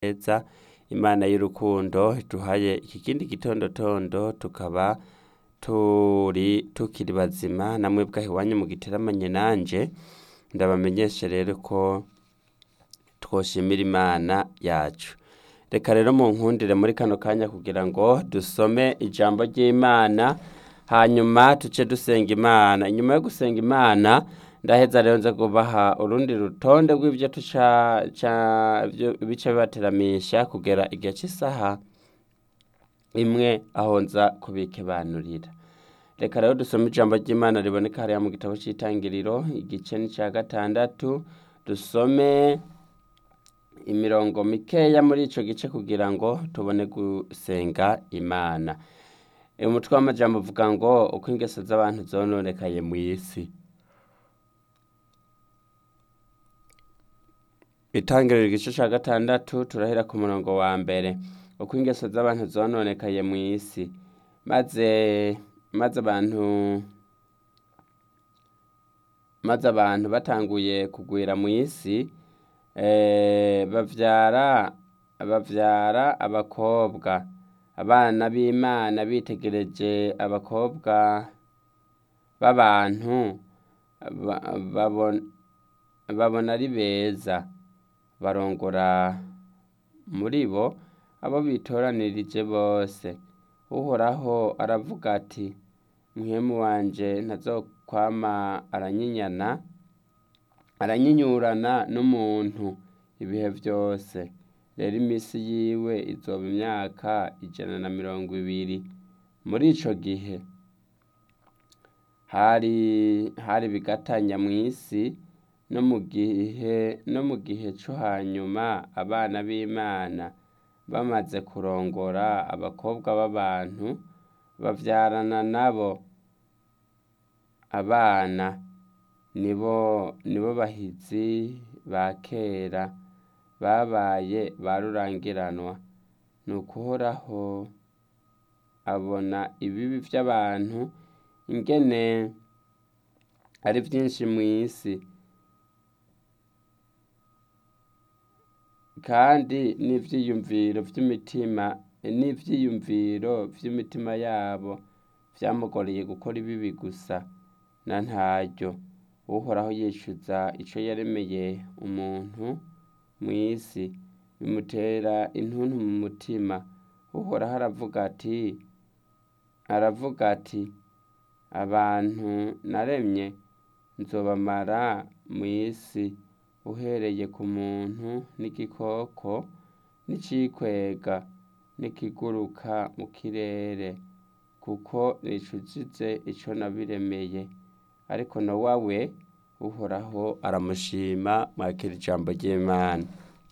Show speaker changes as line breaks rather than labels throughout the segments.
keza imana y'urukundo duhaye iki kindi gitondotondo tukaba turi tukiri bazima namwe bwaho iwanyu mu giteramanye nanje ndabamenyeshe rero ko twoshimira imana yacu reka rero mu nkundire muri kano kanya kugira ngo dusome ijambo ry'imana hanyuma tuce dusenga imana inyuma yo gusenga imana ndaheza rero nza kubaha urundi rutonde rw'ibyo tuca bice bibateramisha kugera igihe cy'isaha imwe aho nza kubikebanurira reka rero dusome ijambo ry'imana riboneka hariya mu gitabo cy'itangiriro igice n'icya gatandatu dusome imirongo mikeya muri icyo gice kugira ngo tubone gusenga imana umutwe w'amajambo uvuga ngo uko ingeso z'abantu zononekaye mu isi itangiriro igice cya gatandatu turahera ku murongo wa mbere uko ingeso z'abantu zononekaye mu isi maze maze abantu maze abantu batanguye kugwira mu isi babyara babyara abakobwa abana b'imana bitegereje abakobwa b'abantu babona ari beza barongora muri bo abo bitoranirije bose uhoraho aravuga ati mwemu wanje ntazokwama aranyinyana aranyinyurana n'umuntu ibihe byose rero iminsi yiwe izoba imyaka ijana na mirongo ibiri muri ico gihe hari hari bigatanya mu isi no mu gihe no mu gihe cyo hanyuma abana b'imana bamaze kurongora abakobwa b'abantu babyarana nabo abana nibo nibo bahizi ba kera babaye ba rurangiranwa ni ukuhoraho abona ibibi by'abantu ingene ari byinshi mu isi kandi n'ibyiyumviro by'imitima n'ibyiyumviro by'imitima yabo byamugoreye gukora ibibi gusa na ntaryo uhoraho yicuza icyo yaremeye umuntu mu isi bimutera intuntu mu mutima uhoraho aravuga ati aravuga ati abantu naremye nzobamara mu isi uhereye ku muntu n'igikoko n'icikwega n'ikiguruka mu kirere kuko nicujije icyo nabiremeye ariko nowa we uhoraho aramushima mwakira ijambo ry'imana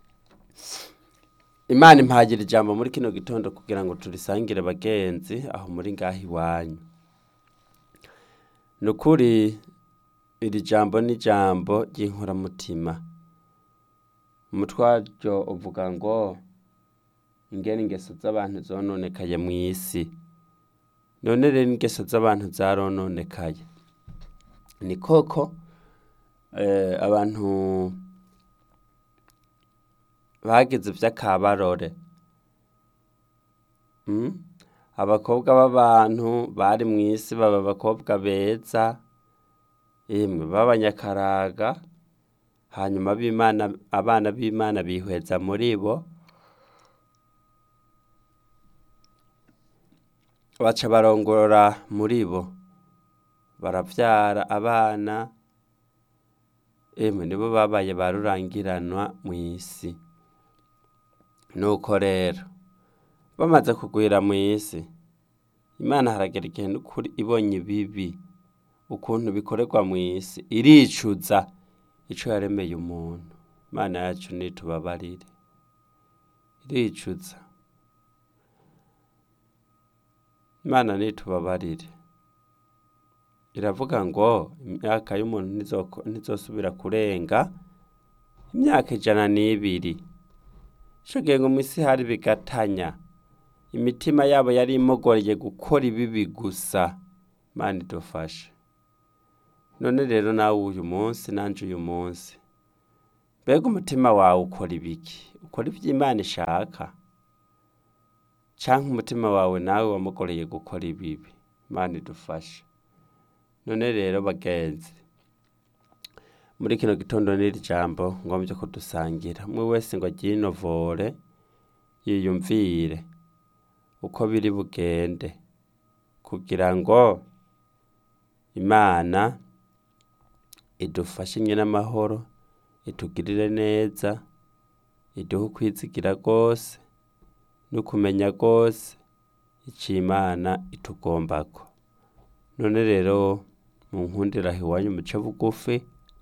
imana impagira ijambo muri kino gitondo kugira ngo turisangire bagenzi aho muri ngaho iwanyu ni ukuri iri jambo ni ijambo ry'inkoramutima umutwe waryo uvuga ngo ingene ingeso z'abantu zononekaye mu isi none rero ingeso z'abantu zarononekaye ni koko abantu bagize iby'akabarore abakobwa b'abantu bari mu isi baba abakobwa beza yemwe b'abanyakaraga hanyuma b'imana abana b'imana bihweza muri bo baca barongora muri bo barabyara abana emwe nibo babaye ba rurangiranwa mu isi nuko rero bamaze kugwira mu isi imana haragera igihe n'ukuri ibonye ibibi ukuntu bikorerwa mu isi iricuza icyo yaremeye umuntu imana yacu nitubabarire iricuza imana nitubabarire iravuga ngo imyaka y'umuntu ntizosubira kurenga imyaka ijana n'ibiri icyo gihe ngo mu isi hari bigatanya imitima yabo yari imogoreye gukora ibibi gusa imana idufashe none rero nawe uyu munsi nanjye uyu munsi mbega umutima wawe ukora ibiki ukora ivyo imana ishaka canke umutima wawe nawe wamugoreye gukora ibibi imana idufashe none rero bagenzi muri kino gitondo n'iri jambo ngombye ko dusangira umwe wese ngo aryinovore yiyumvire uko biri bugende kugira ngo imana idufashe nyine amahoro itugirire neza iduhe ukwizigira rwose n'ukumenya rwose ico imana itugombako none rero mu nkundiraho iwanyu muce bugufi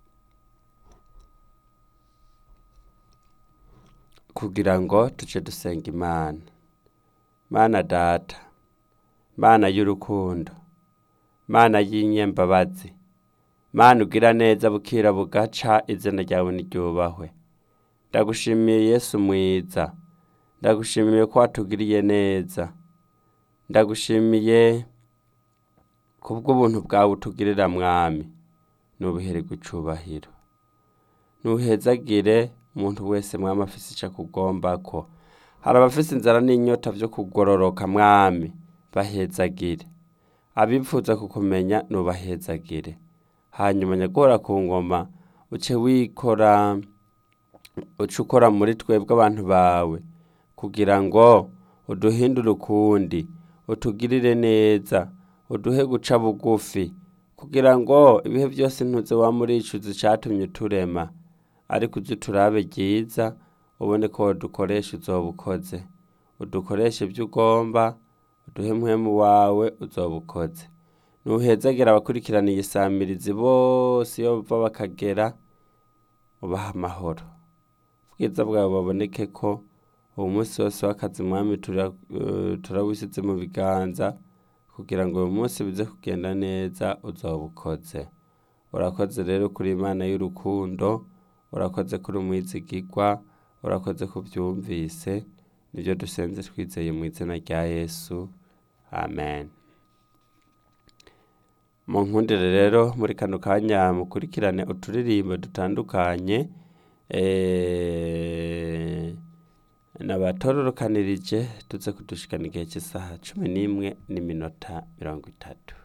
kugira ngo tuce dusenga imana mana data mana y'urukundo mana y'inyembabazi mana ugira neza bukira bugaca izina ryawe niryubahwe ndagushimiye yesu mwiza ndagushimiye ko watugiriye neza ndagushimiye kubw'ubuntu bwawe utugirira mwami nubihererwe icubahiro nuhezagire umuntu wese mwami afise ico akugombako hari abafise inzara n'inyota vyo kugororoka mwami bahezagire abipfuza kukumenya nubahezagire hanyuma nyagora ku ngoma uce wikora uce ukora muri twebwe abantu bawe kugira ngo uduhindure ukundi utugirire neza uduhe guca bugufi kugira ngo ibihe byose ntuze wamuricuza icatumye uturema ariko uje turabe ryiza ubone ko wadukoresha uzoba ukoze udukoreshe ibyo ugomba uduhe mpwemu wawe uzoba ukoze nuhezagera abakurikiraniye isamirizi bose iyo bava bakagera ubaha amahoro ubwiza bwawe baboneke ko uwo munsi wose w'akazi mwami tura- eh, turawusize mu biganza kugira ngo uyu munsi bize kugenda neza uzoba ukoze urakoze rero kuri imana y'urukundo urakoze kuri umwizigirwa urakoze kubyumvise nibyo dusenze twizeye mu izina rya yesu amen mu nkundire rero muri kano kanya mukurikirane uturirimbo dutandukanye eh, nabatororokanirije tuze kudushikana igihe cy'isaha cumi n'imwe n'iminota mirongo itatu